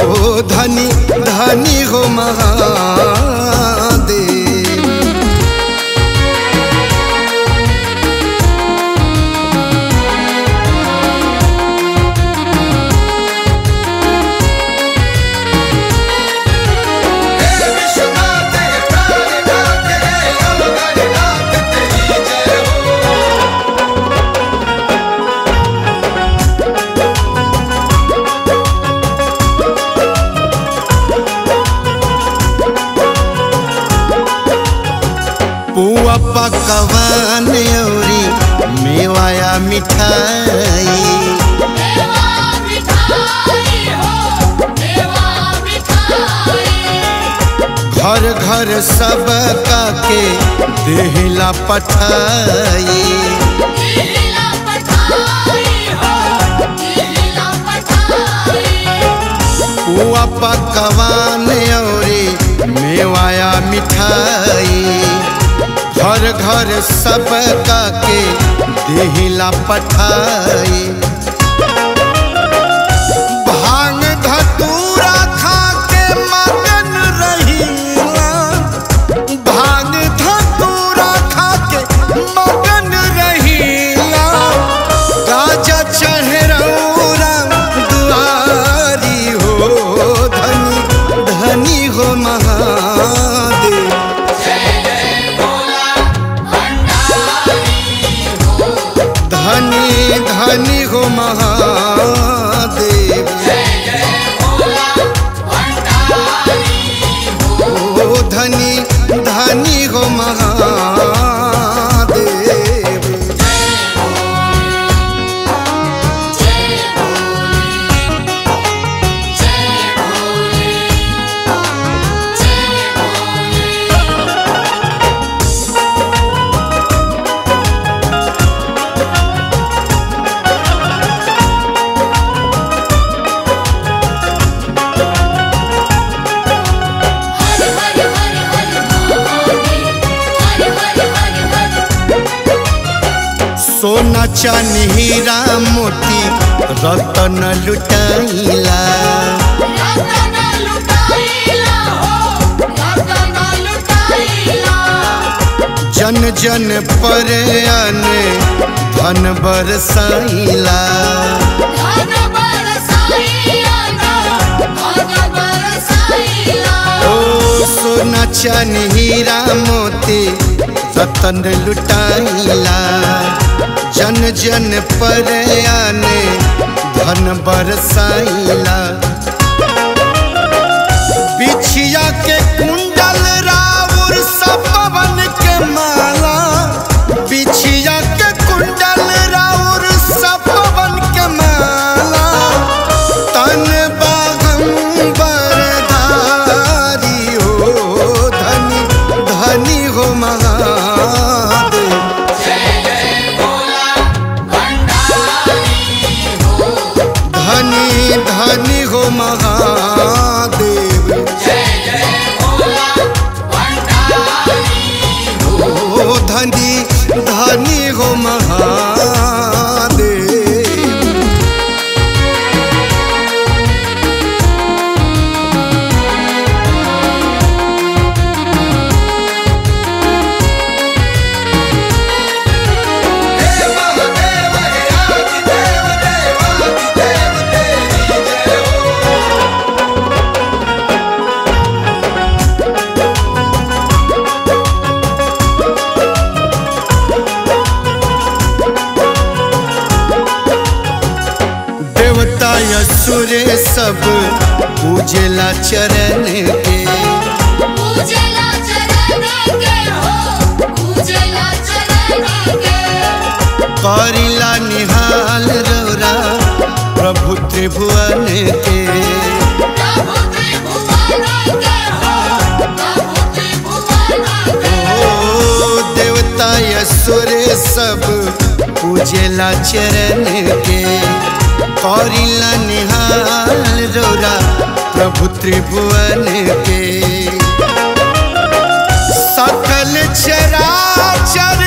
धनी धनी हो महादेव पुआ पकवान औरी मेवाया मिठाई मेवा मिठाई हो मेवा मिठाई घर घर सब के देहला पठाई लीला पठाई हो लीला पठाई पुआ पकवान औरी मेवाया मिठाई घर घर सब के देहला पठाई भांग धतूरा खा के मगन रहीला भांग धतूरा खा के मगन रहीला राजा चढ़रौरा दुआरी हो धनी धनी हो महादेव धनी धनी हो महादेव ओ धनी धनी हो महादेव हरि हरि हरि हरि महादेव हरि हरि हरि हरि सोना चांदी हीरा मोती रतन लुटाइला रतन लुटाइला हो रतन लुटाइला जन जन पर आने धन बरसाइला धन बरसाइला धन बरसाइला ओ सोना चांदी हीरा मोती रतन लुटाइला जन जन पर आने धन बरसाइला बिछिया के कुंडल राउर सपवन के माला बिछिया के कुंडल राउर सपवन के माला तन बागम बरदारी हो धनी धनी हो महादेव धनी धनी हो महादेव ओ धनी धनी हो महादेव देवता असुर सब पूजेला चरण के पूजला चरण के हो पूजला चरण के करिला निहाल रौरा प्रभु त्रिभुवन के प्रभु त्रिभुवन के हो प्रभु त्रिभुवन के ओ देवता असुर सब पूजेला चरण के करिला निहाल रौरा प्रभु त्रिभुवन के सकल चराचर